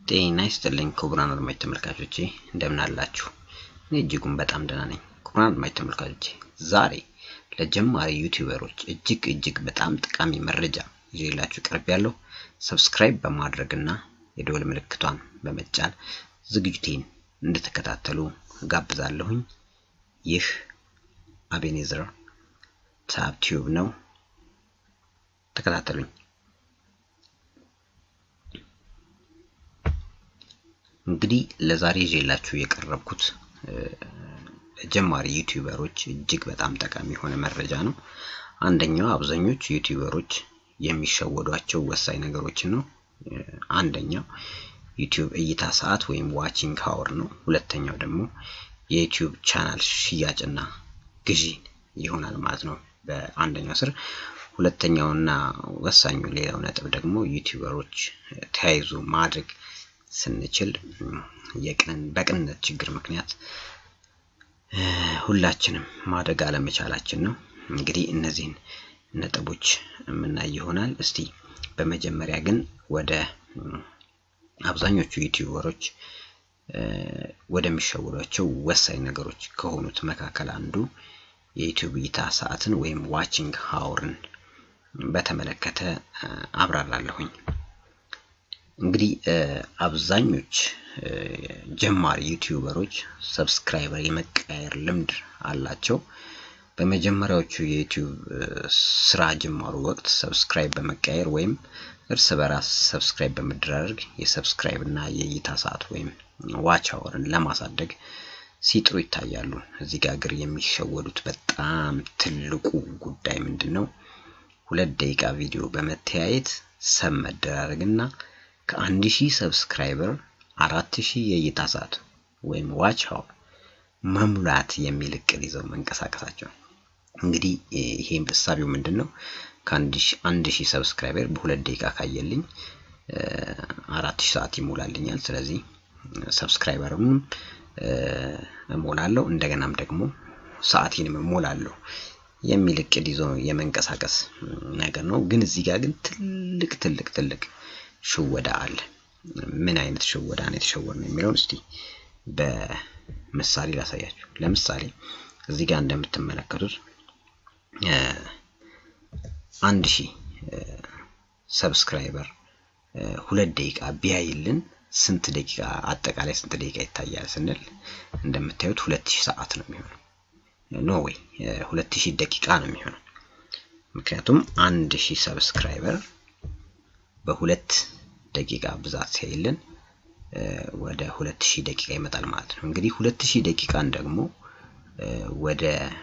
ጤና ይስጥልኝ ክቡራን አድማጭ ተመልካቾቼ እንደምን አላችሁ? እኔ እጅጉን በጣም ደህና ነኝ። ክቡራን አድማጭ ተመልካቾቼ ዛሬ ለጀማሪ ዩቲዩበሮች እጅግ እጅግ በጣም ጠቃሚ መረጃ ይዤላችሁ ቀርብ ያለው ሰብስክራይብ በማድረግ እና የደወል ምልክቷን በመጫን ዝግጅቴን እንድትከታተሉ ጋብዛለሁኝ። ይህ አቤኔዘር ታብ ቲዩብ ነው። ተከታተሉኝ። እንግዲህ ለዛሬ ይዤላችሁ የቀረብኩት ለጀማሪ ዩቲዩበሮች እጅግ በጣም ጠቃሚ የሆነ መረጃ ነው። አንደኛው አብዛኞቹ ዩቲዩበሮች የሚሸወዷቸው ወሳኝ ነገሮችን ነው። አንደኛው ዩቲዩብ እይታ ሰዓት ወይም ዋቺንግ ሀወር ነው። ሁለተኛው ደግሞ የዩቲዩብ ቻናል ሽያጭና ግዢ ይሆናል ማለት ነው በአንደኛው ስር። ሁለተኛውና ወሳኙ ሌላው ነጥብ ደግሞ ዩቲዩበሮች ተያይዞ ማድረግ ስንችል የቅን በቅንነት ችግር ምክንያት ሁላችንም ማደግ አለመቻላችን ነው። እንግዲህ እነዚህን ነጥቦች የምናይ ይሆናል። እስቲ በመጀመሪያ ግን ወደ አብዛኞቹ ዩቲዩበሮች ወደሚሸውዷቸው ወሳኝ ነገሮች ከሆኑት መካከል አንዱ የዩቲዩብ እይታ ሰዓትን ወይም ዋቺንግ ሀወርን በተመለከተ አብራራለሁኝ። እንግዲህ አብዛኞች ጀማሪ ዩቲዩበሮች ሰብስክራይበር የመቀየር ልምድ አላቸው። በመጀመሪያዎቹ የዩቲዩብ ስራ ጅማሩ ወቅት ሰብስክራይብ በመቀየር ወይም እርስ በራስ ሰብስክራይብ በመደራረግ የሰብስክራይብ እና የእይታ ሰዓት ወይም ዋች አወርን ለማሳደግ ሲጥሩ ይታያሉ። እዚህ ጋር ግን የሚሸወዱት በጣም ትልቁ ጉዳይ ምንድን ነው? ሁለት ደቂቃ ቪዲዮ በመተያየት ሰብ መደራረግ እና ከአንድ ሺህ ሰብስክራይበር አራት ሺህ የእይታ ሰዓት ወይም ዋች አወር መሙላት የሚል እቅድ ይዘው መንቀሳቀሳቸው። እንግዲህ ይሄ እሳቢው ምንድን ነው? ከአንድ ሺህ ሰብስክራይበር በሁለት ደቂቃ ካየልኝ አራት ሺህ ሰዓት ይሞላልኛል። ስለዚህ ሰብስክራይበርም እሞላለሁ እንደገናም ደግሞ ሰዓቴንም እሞላለሁ የሚል እቅድ ይዞ የመንቀሳቀስ ነገር ነው። ግን እዚህ ጋር ግን ትልቅ ትልቅ ትልቅ ሽወዳ አለ። ምን አይነት ሽወዳ ነው የተሸወር ነው የሚለውን እስቲ በምሳሌ ላሳያችሁ። ለምሳሌ እዚህ ጋር እንደምትመለከቱት አንድ ሺህ ሰብስክራይበር ሁለት ደቂቃ ቢያይልን ስንት ደቂቃ አጠቃላይ ስንት ደቂቃ ይታያል ስንል እንደምታዩት ሁለት ሺህ ሰዓት ነው የሚሆነው። ኖ ወይ ሁለት ሺህ ደቂቃ ነው የሚሆነው። ምክንያቱም አንድ ሺህ ሰብስክራይበር በሁለት ደቂቃ ብዛት ሲያይልን ወደ ሁለት ሺህ ደቂቃ ይመጣል ማለት ነው። እንግዲህ ሁለት ሺህ ደቂቃን ደግሞ ወደ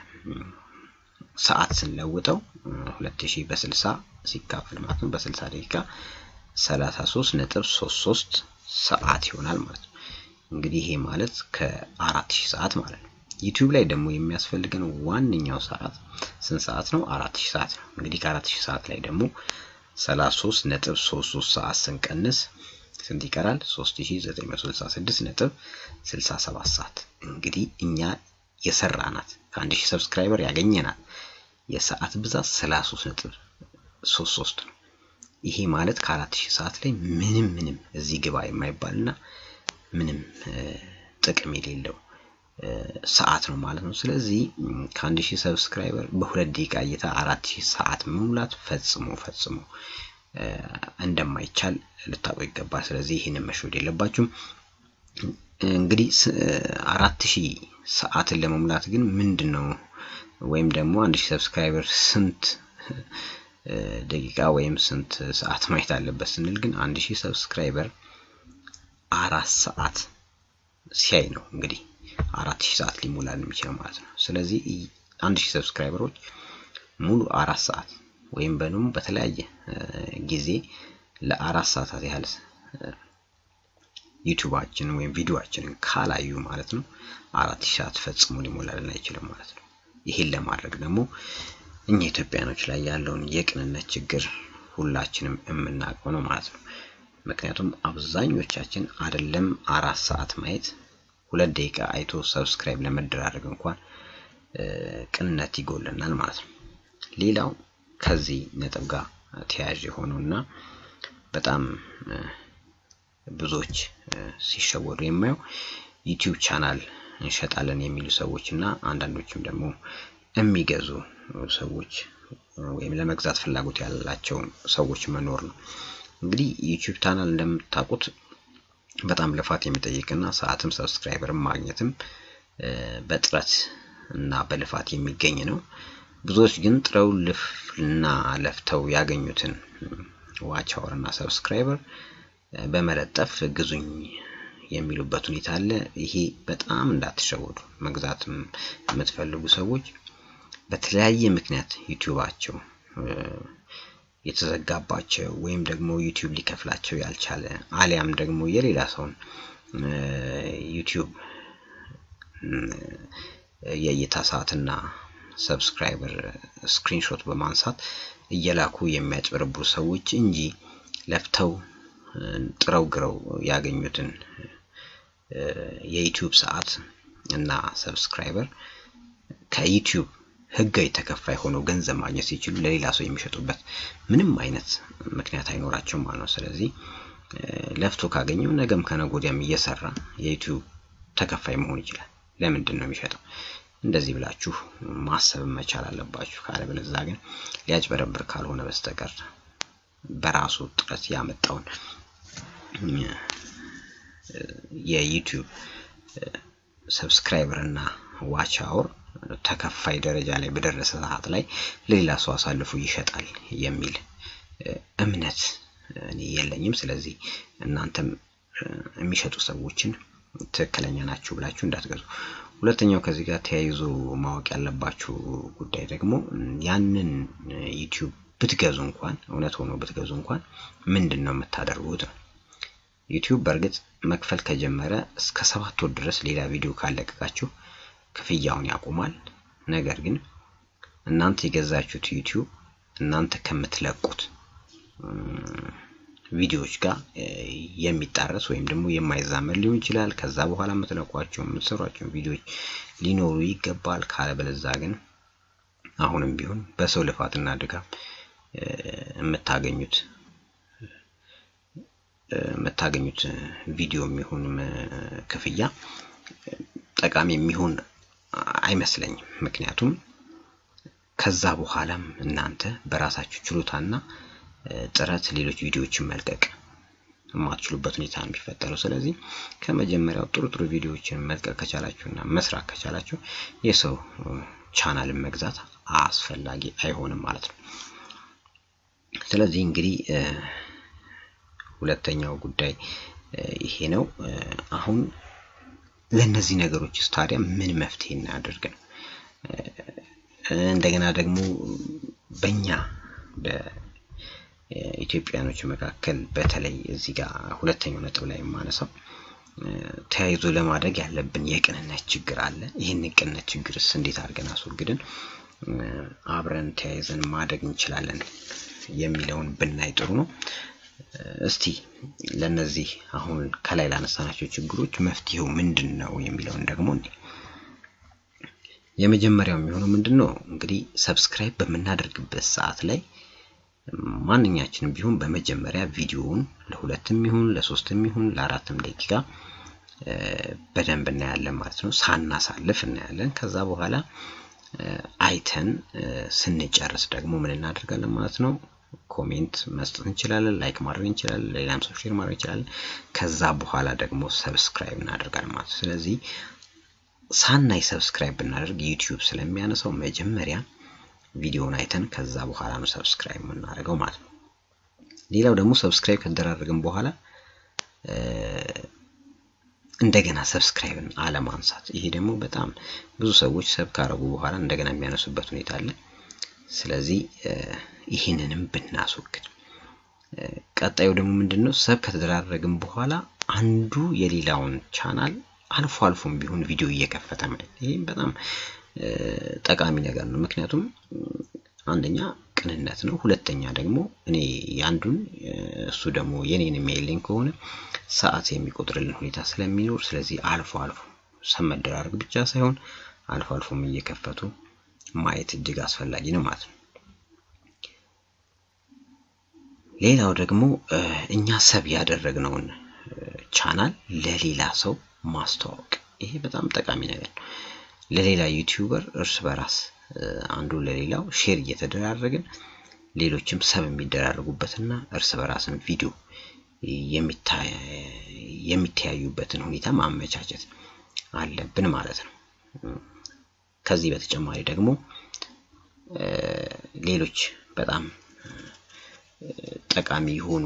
ሰዓት ስንለውጠው ሁለት ሺህ በስልሳ ሲካፈል ማለት ነው በስልሳ ደቂቃ ሰላሳ ሶስት ነጥብ ሶስት ሶስት ሰዓት ይሆናል ማለት ነው። እንግዲህ ይሄ ማለት ከአራት ሺህ ሰዓት ማለት ነው። ዩቲዩብ ላይ ደግሞ የሚያስፈልገን ዋነኛው ሰዓት ስንት ሰዓት ነው? አራት ሺህ ሰዓት ነው። እንግዲህ ከአራት ሺህ ሰዓት ላይ ደግሞ ሰላሳ ሶስት ነጥብ ሶስት ሶስት ሰዓት ስንቀንስ ስንት ይቀራል? ሶስት ሺህ ዘጠኝ መቶ ስልሳ ስድስት ነጥብ ስልሳ ሰባት ሰዓት እንግዲህ እኛ የሰራናት ከአንድ ሺህ ሰብስክራይበር ያገኘናት የሰዓት ብዛት ሰላሳ ሶስት ነጥብ ሶስት ሶስት ነው። ይሄ ማለት ከአራት ሺህ ሰዓት ላይ ምንም ምንም እዚህ ግባ የማይባልና ምንም ጥቅም የሌለው ሰዓት ነው ማለት ነው። ስለዚህ ከአንድ ሺህ ሰብስክራይበር በሁለት ደቂቃ እይታ አራት ሺህ ሰዓት መሙላት ፈጽሞ ፈጽሞ እንደማይቻል ልታውቁ ይገባል። ስለዚህ ይህንን መሸወድ የለባችሁም። እንግዲህ አራት ሺህ ሰዓትን ለመሙላት ግን ምንድን ነው ወይም ደግሞ አንድ ሺህ ሰብስክራይበር ስንት ደቂቃ ወይም ስንት ሰዓት ማየት አለበት ስንል ግን አንድ ሺህ ሰብስክራይበር አራት ሰዓት ሲያይ ነው እንግዲህ አራት ሺህ ሰዓት ሊሞላል የሚችለው ማለት ነው። ስለዚህ አንድ ሺህ ሰብስክራይበሮች ሙሉ አራት ሰዓት ወይም በንም በተለያየ ጊዜ ለአራት ሰዓታት ያህል ዩቲዩባችንን ወይም ቪዲዮአችንን ካላዩ ማለት ነው አራት ሺህ ሰዓት ፈጽሞ ሊሞላልን አይችልም ማለት ነው። ይሄን ለማድረግ ደግሞ እኛ ኢትዮጵያኖች ላይ ያለውን የቅንነት ችግር ሁላችንም የምናውቀው ነው ማለት ነው። ምክንያቱም አብዛኞቻችን አይደለም አራት ሰዓት ማየት ሁለት ደቂቃ አይቶ ሰብስክራይብ ለመደራረግ እንኳን ቅንነት ይጎለናል ማለት ነው። ሌላው ከዚህ ነጥብ ጋር ተያያዥ የሆነው እና በጣም ብዙዎች ሲሸወዱ የማየው ዩቲዩብ ቻናል እንሸጣለን የሚሉ ሰዎች እና አንዳንዶችም ደግሞ የሚገዙ ሰዎች ወይም ለመግዛት ፍላጎት ያላቸው ሰዎች መኖር ነው። እንግዲህ ዩቲዩብ ቻናል እንደምታውቁት በጣም ልፋት የሚጠይቅና ሰዓትም ሰብስክራይበርም ማግኘትም በጥረት እና በልፋት የሚገኝ ነው። ብዙዎች ግን ጥረው ልፍና ለፍተው ያገኙትን ዋች አወር እና ሰብስክራይበር በመለጠፍ ግዙኝ የሚሉበት ሁኔታ አለ። ይሄ በጣም እንዳትሸወዱ። መግዛትም የምትፈልጉ ሰዎች በተለያየ ምክንያት ዩቲዩባቸው የተዘጋባቸው ወይም ደግሞ ዩቲዩብ ሊከፍላቸው ያልቻለ አሊያም ደግሞ የሌላ ሰውን ዩቲዩብ የእይታ ሰዓትና ሰብስክራይበር ስክሪንሾት በማንሳት እየላኩ የሚያጭበረብሩ ሰዎች እንጂ ለፍተው ጥረው ግረው ያገኙትን የዩቲዩብ ሰዓት እና ሰብስክራይበር ከዩቲዩብ ህጋዊ ተከፋይ ሆነው ገንዘብ ማግኘት ሲችሉ ለሌላ ሰው የሚሸጡበት ምንም አይነት ምክንያት አይኖራቸውም ማለት ነው። ስለዚህ ለፍቶ ካገኘው ነገም ከነገ ወዲያም እየሰራ የዩቲዩብ ተከፋይ መሆን ይችላል። ለምንድን ነው የሚሸጠው? እንደዚህ ብላችሁ ማሰብ መቻል አለባችሁ። ካለበለዚያ ግን ሊያጭበረብር ካልሆነ በስተቀር በራሱ ጥረት ያመጣውን የዩቲዩብ ሰብስክራይበር እና ዋች አወር ተከፋይ ደረጃ ላይ በደረሰ ሰዓት ላይ ለሌላ ሰው አሳልፎ ይሸጣል የሚል እምነት እኔ የለኝም። ስለዚህ እናንተም የሚሸጡ ሰዎችን ትክክለኛ ናችሁ ብላችሁ እንዳትገዙ። ሁለተኛው ከዚህ ጋር ተያይዞ ማወቅ ያለባችሁ ጉዳይ ደግሞ ያንን ዩቲዩብ ብትገዙ እንኳን እውነት ሆኖ ብትገዙ እንኳን ምንድን ነው የምታደርጉት ነው። ዩቲዩብ በእርግጥ መክፈል ከጀመረ እስከ ሰባት ወር ድረስ ሌላ ቪዲዮ ካለቀቃችሁ ክፍያውን ያቆማል። ነገር ግን እናንተ የገዛችሁት ዩቲዩብ እናንተ ከምትለቁት ቪዲዮዎች ጋር የሚጣረስ ወይም ደግሞ የማይዛመድ ሊሆን ይችላል። ከዛ በኋላ የምትለቋቸው የምትሰሯቸው ቪዲዮዎች ሊኖሩ ይገባል። ካለበለዛ ግን አሁንም ቢሆን በሰው ልፋትና ድጋም የምታገኙት የምታገኙት ቪዲዮ የሚሆን ክፍያ ጠቃሚ የሚሆን አይመስለኝም። ምክንያቱም ከዛ በኋላም እናንተ በራሳችሁ ችሎታና ጥረት ሌሎች ቪዲዮዎችን መልቀቅ የማትችሉበት ሁኔታ ነው የሚፈጠረው። ስለዚህ ከመጀመሪያው ጥሩ ጥሩ ቪዲዮዎችን መልቀቅ ከቻላችሁና መስራት ከቻላችሁ የሰው ቻናልን መግዛት አስፈላጊ አይሆንም ማለት ነው። ስለዚህ እንግዲህ ሁለተኛው ጉዳይ ይሄ ነው። አሁን ለእነዚህ ነገሮች ታዲያ ምን መፍትሄ እናደርግ ነው? እንደገና ደግሞ በእኛ በኢትዮጵያኖች መካከል በተለይ እዚህ ጋር ሁለተኛው ነጥብ ላይ የማነሳው ተያይዞ ለማድረግ ያለብን የቅንነት ችግር አለ። ይህን የቅንነት ችግርስ እንዴት አድርገን አስወግድን አብረን ተያይዘን ማደግ እንችላለን የሚለውን ብናይ ጥሩ ነው። እስቲ ለነዚህ አሁን ከላይ ላነሳናቸው ችግሮች መፍትሄው ምንድን ነው የሚለውን ደግሞ እንዴ የመጀመሪያው የሚሆነው ምንድን ነው እንግዲህ ሰብስክራይብ በምናደርግበት ሰዓት ላይ ማንኛችንም ቢሆን በመጀመሪያ ቪዲዮውን ለሁለትም ይሁን ለሶስትም ይሁን ለአራትም ደቂቃ በደንብ እናያለን ማለት ነው። ሳናሳልፍ እናያለን። ከዛ በኋላ አይተን ስንጨርስ ደግሞ ምን እናደርጋለን ማለት ነው ኮሜንት መስጠት እንችላለን፣ ላይክ ማድረግ እንችላለን፣ ሌላም ሰው ሼር ማድረግ እንችላለን። ከዛ በኋላ ደግሞ ሰብስክራይብ እናደርጋለን ማለት ነው። ስለዚህ ሳናይ ሰብስክራይብ ብናደርግ ዩቲዩብ ስለሚያነሳው መጀመሪያ ቪዲዮውን አይተን ከዛ በኋላ ነው ሰብስክራይብ የምናደርገው ማለት ነው። ሌላው ደግሞ ሰብስክራይብ ከተደራረግን በኋላ እንደገና ሰብስክራይብን አለማንሳት። ይሄ ደግሞ በጣም ብዙ ሰዎች ሰብ ካረጉ በኋላ እንደገና የሚያነሱበት ሁኔታ አለ። ስለዚህ ይህንንም ብናስወግድ። ቀጣዩ ደግሞ ምንድን ነው? ሰብ ከተደራረግን በኋላ አንዱ የሌላውን ቻናል አልፎ አልፎም ቢሆን ቪዲዮ እየከፈተ ማየት፣ ይህም በጣም ጠቃሚ ነገር ነው። ምክንያቱም አንደኛ ቅንነት ነው፣ ሁለተኛ ደግሞ እኔ ያንዱን እሱ ደግሞ የኔን የሚያይልኝ ከሆነ ሰዓት የሚቆጥርልን ሁኔታ ስለሚኖር፣ ስለዚህ አልፎ አልፎ ሰብ መደራረግ ብቻ ሳይሆን አልፎ አልፎም እየከፈቱ ማየት እጅግ አስፈላጊ ነው ማለት ነው። ሌላው ደግሞ እኛ ሰብ ያደረግነውን ቻናል ለሌላ ሰው ማስተዋወቅ ይሄ በጣም ጠቃሚ ነገር ነው። ለሌላ ዩቲዩበር እርስ በራስ አንዱ ለሌላው ሼር እየተደራረግን ሌሎችም ሰብ የሚደራረጉበትና እርስ በራስን ቪዲዮ የሚተያዩበትን ሁኔታ ማመቻቸት አለብን ማለት ነው። ከዚህ በተጨማሪ ደግሞ ሌሎች በጣም ጠቃሚ የሆኑ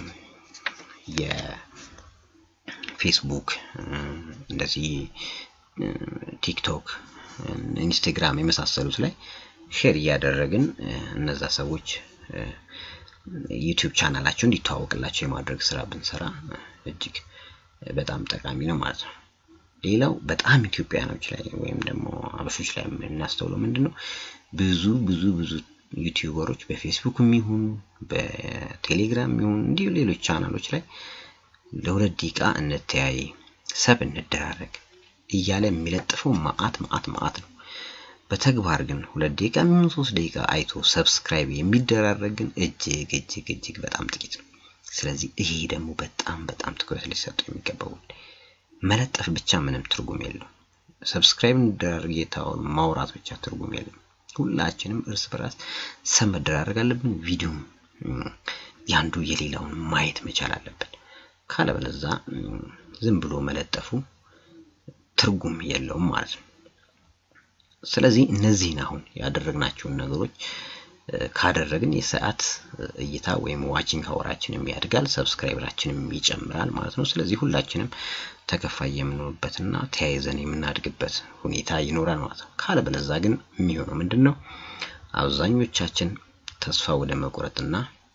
የፌስቡክ እንደዚህ ቲክቶክ፣ ኢንስታግራም የመሳሰሉት ላይ ሼር እያደረግን እነዛ ሰዎች ዩቲዩብ ቻናላቸው እንዲተዋወቅላቸው የማድረግ ስራ ብንሰራ እጅግ በጣም ጠቃሚ ነው ማለት ነው። ሌላው በጣም ኢትዮጵያኖች ላይ ወይም ደግሞ አበሾች ላይ የምናስተውለው ምንድን ነው? ብዙ ብዙ ብዙ ዩቲዩበሮች በፌስቡክ የሚሆኑ በቴሌግራም የሚሆኑ እንዲሁ ሌሎች ቻናሎች ላይ ለሁለት ደቂቃ እንተያይ፣ ሰብ እንደራረግ እያለ የሚለጥፈው መዓት መዓት መዓት ነው። በተግባር ግን ሁለት ደቂቃ የሚሆን ሶስት ደቂቃ አይቶ ሰብስክራይብ የሚደራረግ ግን እጅግ እጅግ እጅግ በጣም ጥቂት ነው። ስለዚህ ይሄ ደግሞ በጣም በጣም ትኩረት ሊሰጡ የሚገባው መለጠፍ ብቻ ምንም ትርጉም የለው። ሰብስክራይብ እንደራረግ የታወሩ ማውራት ብቻ ትርጉም የለም። ሁላችንም እርስ በራስ ሰብ መደራረግ አለብን። ቪዲዮም ያንዱ የሌላውን ማየት መቻል አለብን። ካለበለዛ ዝም ብሎ መለጠፉ ትርጉም የለውም ማለት ነው። ስለዚህ እነዚህን አሁን ያደረግናቸውን ነገሮች ካደረግን የሰዓት እይታ ወይም ዋቺንግ ሀወራችንም ያድጋል፣ ሰብስክራይበራችንም ይጨምራል ማለት ነው። ስለዚህ ሁላችንም ተከፋይ የምንሆንበትና ተያይዘን የምናድግበት ሁኔታ ይኖራል ማለት ነው። ካለበለዛ ግን የሚሆነው ምንድን ነው? አብዛኞቻችን ተስፋ ወደ መቁረጥና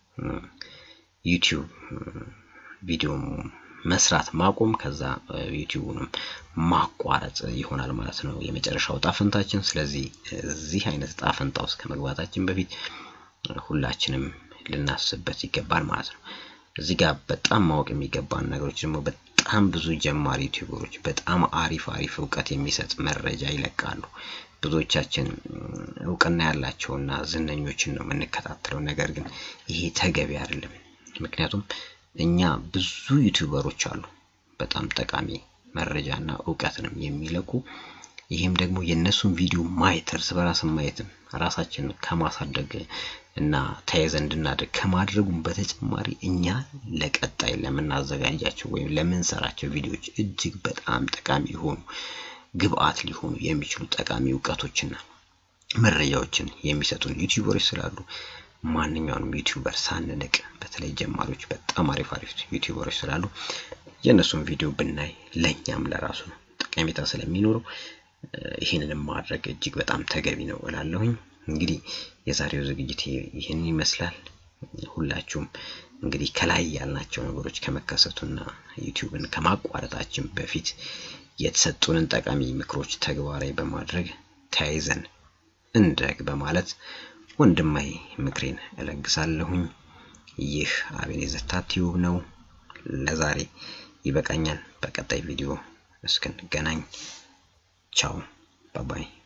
ዩቲዩብ ቪዲዮ መስራት ማቆም ከዛ ዩቲዩብንም ማቋረጥ ይሆናል ማለት ነው የመጨረሻው ጣፈንታችን። ስለዚህ እዚህ አይነት ጣፈንታ ውስጥ ከመግባታችን በፊት ሁላችንም ልናስብበት ይገባል ማለት ነው። እዚህ ጋር በጣም ማወቅ የሚገባን ነገሮች ደግሞ በጣም ብዙ ጀማሪ ዩቲዩበሮች በጣም አሪፍ አሪፍ እውቀት የሚሰጥ መረጃ ይለቃሉ። ብዙዎቻችን እውቅና ያላቸውና ዝነኞችን ነው የምንከታተለው። ነገር ግን ይሄ ተገቢ አይደለም። ምክንያቱም እኛ ብዙ ዩቲዩበሮች አሉ በጣም ጠቃሚ መረጃና እውቀትንም የሚለቁ ይህም ደግሞ የእነሱን ቪዲዮ ማየት እርስ በራስን ማየትም ራሳችንን ከማሳደግ እና ተያይዘን እንድናደግ ከማድረጉም በተጨማሪ እኛ ለቀጣይ ለምናዘጋጃቸው ወይም ለምንሰራቸው ቪዲዮዎች እጅግ በጣም ጠቃሚ የሆኑ ግብአት ሊሆኑ የሚችሉ ጠቃሚ እውቀቶችና መረጃዎችን የሚሰጡን ዩቲዩበሮች ስላሉ ማንኛውንም ዩቲዩበር ሳንንቅ በተለይ ጀማሪዎች በጣም አሪፍ አሪፍ ዩቲዩበሮች ስላሉ የእነሱን ቪዲዮ ብናይ ለእኛም ለራሱ ጠቀሜታ ስለሚኖረው ይህንንም ማድረግ እጅግ በጣም ተገቢ ነው እላለሁኝ። እንግዲህ የዛሬው ዝግጅት ይህን ይመስላል። ሁላችሁም እንግዲህ ከላይ ያልናቸው ነገሮች ከመከሰቱና ዩቲዩብን ከማቋረጣችን በፊት የተሰጡንን ጠቃሚ ምክሮች ተግባራዊ በማድረግ ተያይዘን እንደግ በማለት ወንድማዊ ምክሬን እለግሳለሁኝ። ይህ አቤኔዘር ታቲዩብ ነው። ለዛሬ ይበቃኛል። በቀጣይ ቪዲዮ እስክንገናኝ ቻው ባባይ